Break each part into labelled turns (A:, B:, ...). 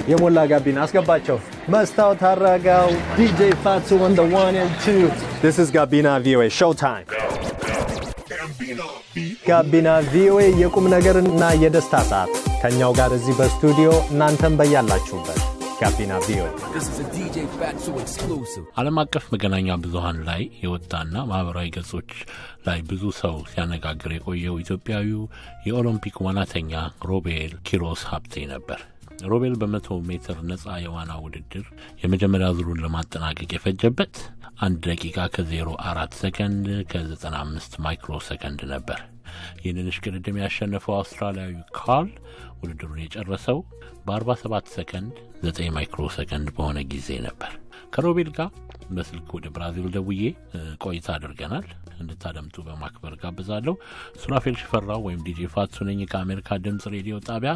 A: የሞላ ጋቢና አስገባቸው። መስታወት አረጋው ዲጄ ፋቱ on the one and two. This is ጋቢና ቪኦኤ show time. ጋቢና ቪኦኤ የቁም ነገርና የደስታ ሰዓት ከእኛው ጋር እዚህ በስቱዲዮ እናንተም በያላችሁበት ጋቢና ቪኦኤ
B: ዓለም አቀፍ መገናኛ ብዙኃን ላይ የወጣና ማህበራዊ ገጾች ላይ ብዙ ሰው ሲያነጋግር የቆየው ኢትዮጵያዊው የኦሎምፒክ ዋናተኛ ሮቤል ኪሮስ ሀብቴ ነበር። ሮቤል በመቶ ሜትር ነጻ የዋና ውድድር የመጀመሪያ ዙሩን ለማጠናቀቅ የፈጀበት አንድ ደቂቃ ከዜሮ አራት ሰከንድ ከዘጠና አምስት ማይክሮ ሰከንድ ነበር። ይህንን እሽቅድድም ያሸነፈው አውስትራሊያዊ ካርል ውድድሩን የጨረሰው በ47 ሰከንድ 9 ማይክሮ ሰከንድ በሆነ ጊዜ ነበር። ከሮቤል ጋር በስልክ ወደ ብራዚል ደውዬ ቆይታ አድርገናል። እንድታደምጡ በማክበር ጋብዛለሁ። ሱራፌል ሽፈራው ወይም ዲጄ ፋቱ ነኝ ከአሜሪካ ድምፅ ሬዲዮ ጣቢያ።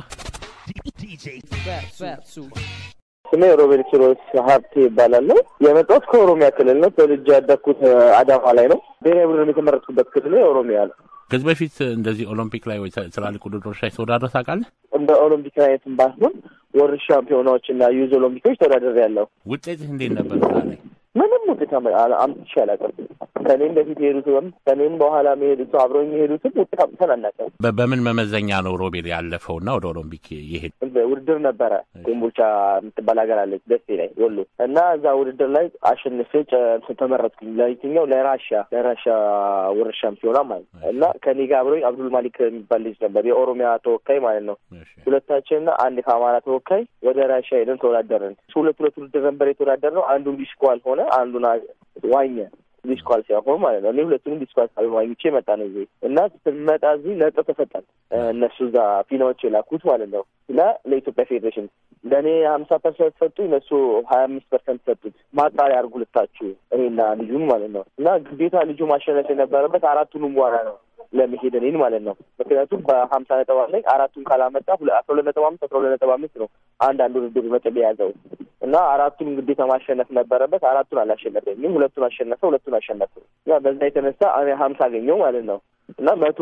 C: ስሜ ሮቤል ኪሮስ ሀብቴ ይባላለሁ። የመጣሁት ከኦሮሚያ ክልል ነው። ተወልጄ ያደግኩት አዳማ ላይ ነው። ብሔራዊ ቡድን የተመረጥኩበት ክልል ኦሮሚያ ነው።
B: ከዚህ በፊት እንደዚህ ኦሎምፒክ ላይ ወይ ትላልቅ ውድድሮች ላይ ተወዳድረህ ታውቃለህ?
C: እንደ ኦሎምፒክ አይነትም ባይሆን ወርልድ ሻምፒዮናዎች እና ዩዝ ኦሎምፒኮች ተወዳድሬያለሁ።
B: ውጤትህ እንዴት ነበር እዛ ላይ?
C: ምንም ውጤት አምጥቼ አላውቅም። ከኔም በፊት የሄዱትም ከኔም በኋላ የሄዱት አብረው የሚሄዱትም ውጤት አምጥተን አናውቅም።
B: በ- በምን መመዘኛ ነው ሮቤል ያለፈውና ወደ ኦሎምፒክ የሄድ
C: ውድድር ነበረ። ኮምቦልቻ የምትባል ሀገር አለች ደሴ ላይ ወሎ እና እዛ ውድድር ላይ አሸንፌ ጨ- ተመረጥኩኝ። ለየትኛው ለራሻ ለራሻ ወርልድ ሻምፒዮና ማለት ነው። እና ከኔ ጋር አብሮኝ አብዱል ማሊክ የሚባል ልጅ ነበር የኦሮሚያ ተወካይ ማለት ነው። ሁለታችንና አንድ ከአማራ ተወካይ ወደ ራሻ ሄደን ተወዳደርን። ሁለት ሁለት ውድድር ነበር የተወዳደርነው። አንዱን ዲስኳል ሆነ፣ አንዱን አ- ዋኘ ዲስኳል ሲያሆን ማለት ነው። እኔ ሁለቱንም ዲስኳል ዋኝቼ መጣ ነው እዚህ እና ስንመጣ እዚህ ነጥብ ተሰጠን። እነሱ እዛ ፊናዎች የላኩት ማለት ነው እና ለኢትዮጵያ ፌዴሬሽን ለእኔ ሀምሳ ፐርሰንት ሰጡ፣ እነሱ ሀያ አምስት ፐርሰንት ሰጡት። ማጣሪያ አድርጉ ልታችሁ እኔና ልጁን ማለት ነው እና ግዴታ ልጁ ማሸነፍ የነበረበት አራቱንም በኋላ ነው ለመሄድ እኔን ማለት ነው። ምክንያቱም በሀምሳ ነጥብ አለኝ አራቱን ካላመጣ ሁለ- አስራ ሁለት ነጥብ አምስት አስራ ሁለት ነጥብ አምስት ነው አንድ አንድ ውድድሩ ነጥብ የያዘው እና አራቱን ግዴታ ማሸነፍ ነበረበት። አራቱን አላሸነፈኝም። ሁለቱን አሸነፈ፣ ሁለቱን አሸነፈ እና በዛ የተነሳ እኔ ሀምሳ አገኘው ማለት ነው እና መቶ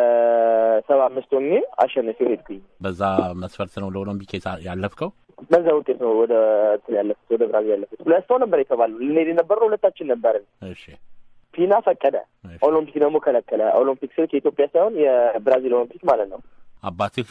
C: ለሰባ አምስት ሆኜ አሸነፊው ሄድኩኝ።
B: በዛ መስፈርት ነው ለኦሎምፒክ የታ- ያለፍከው?
C: በዛ ውጤት ነው ወደ እንትን ያለፉት ወደ ብራዚል ያለፉት። ሁለት ሰው ነበር የተባለው ልንሄድ የነበረው ሁለታችን ነበርን።
B: እሺ
C: ፊና ፈቀደ፣
B: እሺ።
C: ኦሎምፒክ ደግሞ ከለከለ። ኦሎምፒክ ስልክ የኢትዮጵያ ሳይሆን የብራዚል ኦሎምፒክ ማለት ነው።
B: አባትህ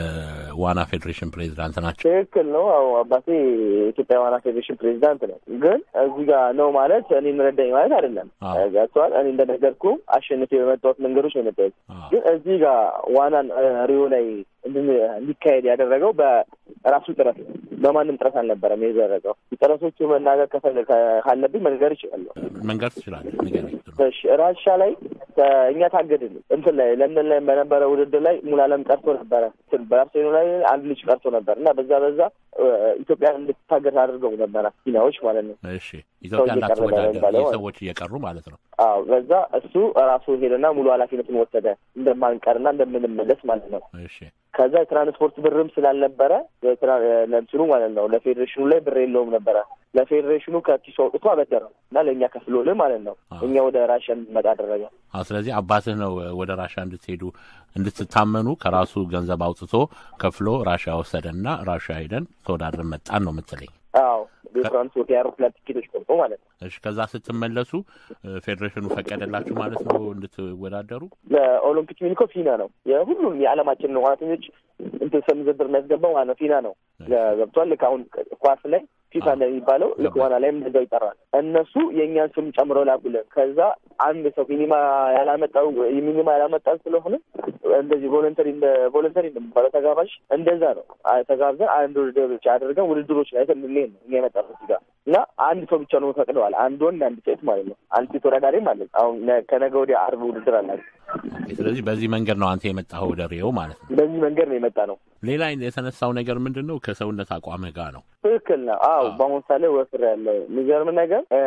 B: የዋና ፌዴሬሽን ፕሬዚዳንት ናቸው።
C: ትክክል ነው። አዎ አባቴ የኢትዮጵያ ዋና ፌዴሬሽን ፕሬዚዳንት ነው። ግን እዚህ ጋር ነው ማለት እኔ ረዳኝ ማለት አይደለም።
B: አዎ።
C: ገብቶሃል? እኔ እንደነገርኩ አሸንፌ በመጣሁት መንገዶች ነው የመጣሁት።
B: አዎ።
C: ግን እዚህ ጋር ዋናን እ፣ ሪዮ ላይ እንድን- እንዲካሄድ ያደረገው በራሱ ጥረት ነው። በማንም ጥረት አልነበረም የደረገው። ጥረቶቹ መናገር ከፈለ- ከ- ካለብኝ መንገር ይችላለሁ።
B: መንገድ ትችላለህ። ንገረኝ።
C: እሺ ራሻ ላይ እ፣ እኛ ታገድን። እንትን ላይ ለንደን ላይ በነበረ ውድድር ላይ ሙሉ አለም ቀርቶ ነበረ። እንትን ባርሴሎና ላይ አንድ ልጅ ቀርቶ ነበር እና በዛ በዛ እ፣ ኢትዮጵያን እንድትታገድ አድርገው ነበረ ፊናዎች ማለት ነው።
B: እሺ ኢትዮጵያ
C: ሰው እየቀረበ
B: እንዳትወዳደር
C: የሚባለው
B: ይህ
C: ማለት
B: ሰዎች እየቀሩ ማለት ነው።
C: አዎ በዛ እሱ ራሱ ሄደና ሙሉ ኃላፊነቱን ወሰደ እንደማንቀርና እንደምንመለስ ማለት ነው።
B: እሺ
C: ከዛ የትራንስፖርት ብርም ስላልነበረ የትራ- ለእንትኑ ማለት ነው ለፌዴሬሽኑ ላይ ብር የለውም ነበረ። ለፌዴሬሽኑ ከኪሱ አውጥቶ አበደረው እና ለእኛ ከፍሎልን ማለት ነው።
B: አዎ።
C: እኛ ወደ ራሽያ እንድንመጣ አደረገ።
B: አዎ፣ ስለዚህ አባትህ ነው ወደ ራሻ እንድትሄዱ እንድትታመኑ ከራሱ ገንዘብ አውጥቶ ከፍሎ ራሻ ወሰደና ራሻ ሄደን ተወዳድረን መጣን ነው የምትለኝ?
C: አዎ የትራንስፖርት የአውሮፕላን ቲኬቶች ቆርጦ ማለት ነው።
B: እሺ ከዛ ስትመለሱ እ፣ ፌዴሬሽኑ ፈቀደላችሁ ማለት ነው እንድትወዳደሩ?
C: ለኦሎምፒክ ሚልኮ ፊና ነው የሁሉንም የዓለማችንን ዋናተኞች እንትን ስም ዝርዝር የሚያስገባው ማለት ነው ፊና ነው። ገብቷል። ልክ አሁን ኳስ ላይ ፊፋ እንደሚባለው ልክ ዋና ላይም እንደዛው ይጠራል። እነሱ የእኛን ስም ጨምረው ላኩልን። ከዛ አንድ ሰው ሚኒማ ያላመጣው ሚኒማ ያላመጣን ስለሆነ እንደዚህ ቮለንተሪ እንደ ቮለንተሪ እንደሚባለው ተጋባዥ እንደዛ ነው አ- ተጋብዘን አንድ ውድድር ብቻ አድርገን ውድድሮች ላይ እንድንሄድ ነው እኛ የመጣነው እዚህ ጋር እና አንድ ሰው ብቻ ነው ፈቅደዋል። አንድ ወንድ አንድ ሴት ማለት ነው። አንድ ሴት ተወዳዳሪም አለች። አሁን ነ- ከነገ ወዲያ አርብ ውድድር አላቸው።
B: ስለዚህ በዚህ መንገድ ነው አንተ የመጣኸው ወደ ሪዮ ማለት ነው።
C: በዚህ መንገድ ነው የመጣ ነው።
B: ሌላ የተነሳው ነገር ምንድን ነው? ከሰውነት አቋምህ ጋር ነው።
C: ትክክል ነው። አዎ በአሁኑ ሳሌ ወፍር ያለ የሚገርም ነገር እ፣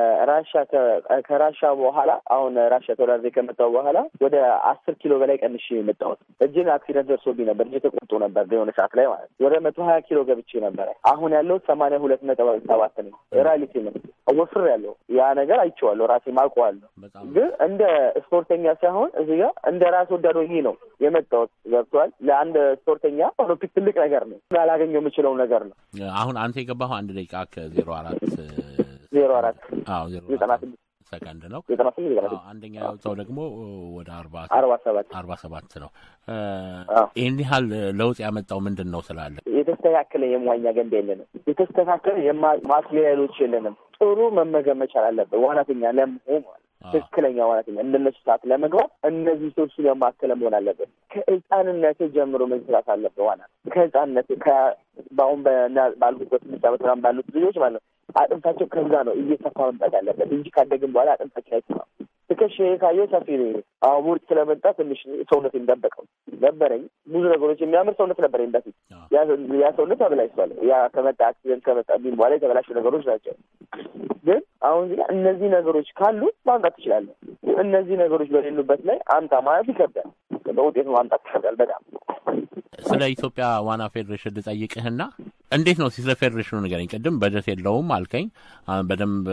C: ራሻ ከ- ከራሻ በኋላ አሁን ራሻ ተወዳድሬ ከመጣሁ በኋላ ወደ አስር ኪሎ በላይ ቀንሼ የመጣሁት እጅን አክሲደንት ደርሶብኝ ነበር። እጅ ተቆርጦ ነበር በሆነ ሰዓት ላይ ማለት ነው። ወደ መቶ ሀያ ኪሎ ገብቼ ነበረ። አሁን ያለው ሰማንያ ሁለት ነጥብ ሰባት ነኝ። ራሊቲ ነው ወፍር ያለው ያ ነገር አይቼዋለሁ፣ ራሴ ማውቀዋለሁ። ግን እንደ ስፖርተኛ ሳይሆን እዚህ ጋር እንደ ራስ ወዳድ ሆኜ ነው የመጣሁት። ገብቶሃል? ለአንድ ስፖርተኛ ኦሎምፒክ ትልቅ ነገር ነው፣ ላላገኘው የምችለው ነገር ነው።
B: አሁን አንተ የገባኸው አንድ ደቂቃ ከዜሮ አራት
C: ዜሮ አራት
B: አዎ ዜሮ
C: ዘጠና ስድስት
B: ሰከንድ ነው።
C: ዘጠና ስምንት ዘጠና ስድስት
B: አንደኛ ያወጣው ደግሞ ወደ አርባ
C: አርባ ሰባት
B: አርባ ሰባት ነው። ይህን ያህል ለውጥ ያመጣው ምንድን ነው ስላለ
C: የተስተካከለ የመዋኛ ገንዳ የለንም። የተስተካከለ ማትሪያሎች የለንም። ጥሩ መመገብ መቻል አለብን። ዋናተኛ ለመሆን ማለት ትክክለኛ ዋናተኛ እንደነሱ ሰዓት ለመግባት እነዚህ ሰዎች ያማከለ መሆን አለብን። ከህፃንነት ጀምሮ መስራት አለብን። ዋና ከህፃንነት በአሁን ባልኩበት ስድስት ዓመት ምናምን ባሉት ልጆች ማለት ነው አጥንታቸው ከዛ ነው እየሰፋ መምጣት ያለበት እንጂ ካደግን በኋላ አጥንታቸው አይሰፋም። ትከሻ ካየው ሰፊ ነው። አሁን ውርጭ ስለመጣ ትንሽ ሰውነት የሚጠበቀው ነበረኝ። ብዙ ነገሮች የሚያምር ሰውነት ነበረኝ በፊት። ያ ሰውነት ተበላሽቷል። ያ ከመጣ አክሲደንት ከመጣ ቢም በኋላ የተበላሹ ነገሮች ናቸው። ግን አሁን እዚህ እነዚህ ነገሮች ካሉ ማምጣት ትችላለህ። እነዚህ ነገሮች በሌሉበት ላይ አምጣ ማለት ይከብዳል። በውጤቱ ማምጣት ይከብዳል በጣም።
B: ስለ ኢትዮጵያ ዋና ፌዴሬሽን ልጠይቅህና እንዴት ነው ስለ ፌዴሬሽኑ ንገረኝ። ቅድም በጀት የለውም አልከኝ። በደንብ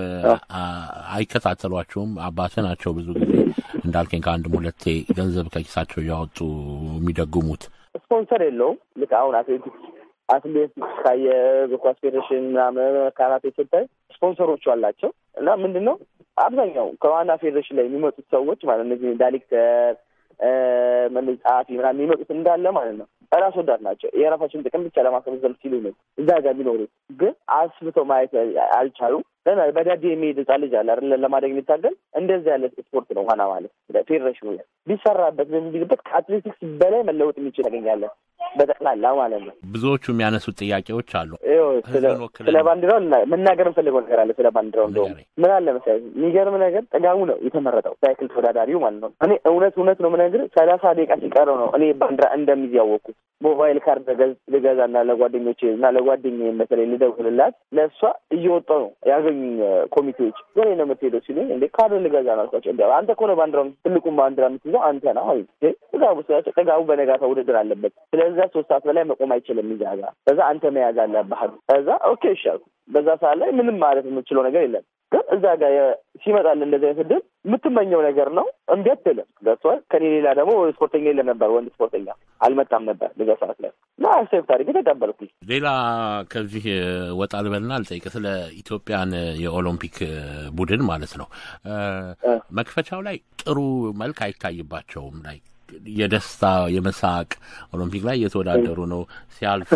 B: አይከታተሏቸውም። አባትህ ናቸው ብዙ ጊዜ እንዳልከኝ ከአንድም ሁለቴ ገንዘብ ከኪሳቸው እያወጡ የሚደጉሙት።
C: ስፖንሰር የለውም። ልክ አሁን አትሌቲክስ አትሌቲክስ ካየ እግር ኳስ ፌዴሬሽን ምናምን ካራቴ ስታይ ስፖንሰሮቹ አላቸው እና ምንድን ነው አብዛኛው ከዋና ፌዴሬሽን ላይ የሚመጡት ሰዎች ማለት እነዚህ ዳይሬክተር ጸሐፊ ምናምን የሚመጡት እንዳለ ማለት ነው ራስ ወዳድ ናቸው። የራሳቸውን ጥቅም ብቻ ለማስመዘል ሲሉ ነው እዛ ጋር የሚኖሩት። ግን አስብተው ማየት አልቻሉም። በዳዴ የሚሄድ ህጻን ልጅ አለ አይደለ? ለማደግ የሚታገል እንደዚህ ያለ ስፖርት ነው ዋና ማለት ፌዴሬሽኑ ላይ ቢሰራበት በሚልበት ከአትሌቲክስ በላይ መለወጥ የሚችል ያገኛለን በጠቅላላ ማለት ነው።
B: ብዙዎቹ የሚያነሱት ጥያቄዎች አሉ።
C: ስለ ባንዲራው መናገር እንፈልገው ነገር አለ። ስለ ባንዲራው እንደውም ምን አለ መሰለኝ የሚገርም ነገር ጥጋቡ ነው የተመረጠው ሳይክል ተወዳዳሪው ማለት ነው። እኔ እውነት እውነት ነው የምነግርህ ሰላሳ ደቂቃ ሲቀረው ነው እኔ ባንዲራ እንደሚይዝ ያወቅኩት። ሞባይል ካርድ ልገዛና ለጓደኞቼ እና ለጓደኛዬ በተለይ ልደውልላት ለእሷ እየወጣሁ ነው ያገኙኝ ኮሚቴዎች ወሬ ነው የምትሄደው ሲሉኝ እንዴ ካርድ ልገዛ ነው አልኳቸው። እንዲ አንተ እኮ ነው ባንዲራውን ትልቁን ባንዲራ የምትይዘው አንተ ነው አሉ። ጥጋቡ ስላቸው ጥጋቡ በነጋታ ውድድር አለበት ስለዛ ሶስት ሰዓት በላይ መቆም አይችልም እዛ ጋር ከዛ አንተ መያዝ አለብህ አሉ። ከዛ ኦኬ ይሻሉ በዛ ሰዓት ላይ ምንም ማለት የምችለው ነገር የለም። ግን እዛ ጋር ሲመጣል እንደዚህ አይነት እድል የምትመኘው ነገር ነው። እምቢ አትልም። ገብቶሃል። ከኔ ሌላ ደግሞ ስፖርተኛ የለም ነበር፣ ወንድ ስፖርተኛ አልመጣም ነበር በዛ ሰዓት ላይ እና አሴፍ ታሪክ ተቀበልኩኝ።
B: ሌላ ከዚህ ወጣ ልበልና አልጠይቅ ስለ ኢትዮጵያን የኦሎምፒክ ቡድን ማለት ነው። መክፈቻው ላይ ጥሩ መልክ አይታይባቸውም ላይ የደስታ የመሳቅ ኦሎምፒክ ላይ እየተወዳደሩ ነው ሲያልፉ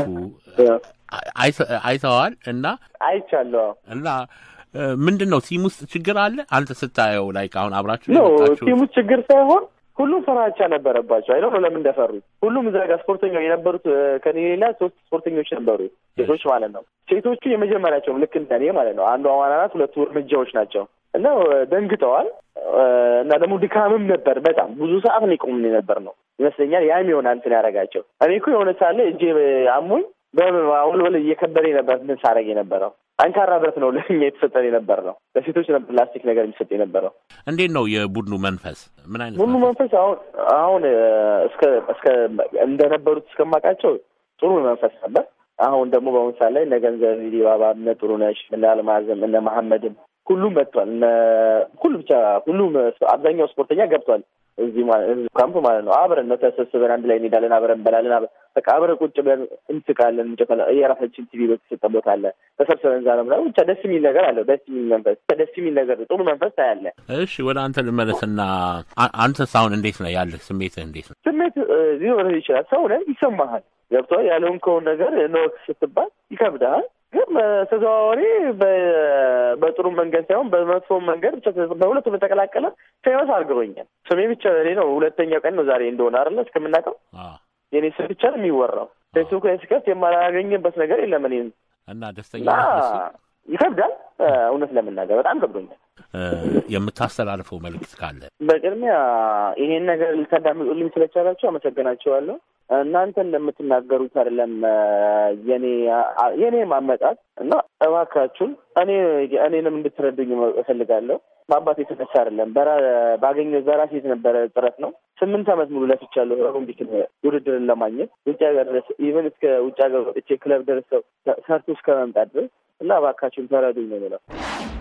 B: አይተዋል እና
C: አይቻለሁ
B: እና ምንድን ነው ቲም ውስጥ ችግር አለ አንተ ስታየው ላይ አሁን አብራችሁ
C: ኖ ቲም ውስጥ ችግር ሳይሆን ሁሉም ፍራቻ ነበረባቸው። አይደው ነው ለምን እንደፈሩ ሁሉም እዛ ጋር ስፖርተኛው የነበሩት ከኔ ሌላ ሶስት ስፖርተኞች ነበሩ ሴቶች ማለት ነው። ሴቶቹ የመጀመሪያቸውም ልክ እንደኔ ማለት ነው። አንዷ ዋና ናት፣ ሁለቱ እርምጃዎች ናቸው እና ደንግጠዋል እና ደግሞ ድካምም ነበር። በጣም ብዙ ሰዓት ነው የቆምን ነበር ነው ይመስለኛል። ያም ይሆናል እንትን ያደረጋቸው። እኔ እኮ የሆነ ሳለ እጄ አሞኝ በአውልበል እየከበደ ነበር እንትን ሳደርግ የነበረው ጠንካራ ብረት ነው ለኛ የተሰጠን የነበር ነው። ለሴቶች ነበር ፕላስቲክ ነገር የሚሰጥ የነበረው።
B: እንዴት ነው የቡድኑ መንፈስ? ምን አይነት
C: ቡድኑ መንፈስ አሁን አሁን እስከ እስከ እንደነበሩት እስከማውቃቸው ጥሩ መንፈስ ነበር። አሁን ደግሞ በአሁኑ ሰዓት ላይ እነ ገንዘብ ዲባባ፣ እነ ጥሩነሽ፣ እነ አልማዝም፣ እነ መሐመድም ሁሉም መጥቷል። እነ ሁሉ ብቻ ሁሉም አብዛኛው ስፖርተኛ ገብቷል። እዚህ ካምፕ ማለት ነው። አብረን ነው ተሰብስበን አንድ ላይ እንሄዳለን፣ አብረን እንበላለን። በቃ አብረን ቁጭ ብለን እንስቃለን፣ እንጨፈላ የራሳችን ቲቪ በተሰጠ ቦታ አለ ተሰብስበን እዛ ነው ምናምን። ብቻ ደስ የሚል ነገር አለው። ደስ የሚል መንፈስ፣ ደስ የሚል ነገር፣ ጥሩ መንፈስ ታያለ።
B: እሺ ወደ አንተ ልመለስና አንተስ አሁን እንዴት ነው ያለህ ስሜትህ? እንዴት ነው
C: ስሜት ሊኖርህ ይችላል። ሰው ነህ፣ ይሰማሃል። ገብቶሃል። ያለውን ከሆነ ነገር ነወክ ስትባል ይከብድሃል ግን ተዘዋዋሪ በጥሩ መንገድ ሳይሆን በመጥፎ መንገድ ብቻ በሁለቱም የተቀላቀለ ፌመስ አድርገውኛል። ስሜ ብቻ እኔ ነው ሁለተኛው ቀን ነው ዛሬ እንደሆነ አይደለ እስከምናውቀው የኔ ስም ብቻ ነው የሚወራው። ፌስቡክ ላይ ስከፍት የማላገኝበት ነገር የለም። እኔ
B: እና ደስተኛ
C: ይከብዳል። እውነት ለመናገር በጣም ከብዶኛል።
B: የምታስተላልፈው መልዕክት ካለ?
C: በቅድሚያ ይሄን ነገር ልታዳምጡልኝ ስለቻላችሁ አመሰግናቸዋለሁ። እናንተ እንደምትናገሩት አይደለም የኔ የኔ ማመጣት እና እባካችሁን እኔ እኔንም እንድትረዱኝ እፈልጋለሁ። በአባቴ የተነሳ አይደለም ባገኘው በራሴ የተነበረ ጥረት ነው። ስምንት ዓመት ሙሉ ለፍቻለሁ ኦሎምፒክ ውድድርን ለማግኘት ውጭ ሀገር ድረስ ኢቨን እስከ ውጭ ሀገር ወጥቼ ክለብ ደርሰው ሰርቶ እስከ መምጣት ድረስ እና እባካችሁን ተረዱኝ ነው የምለው።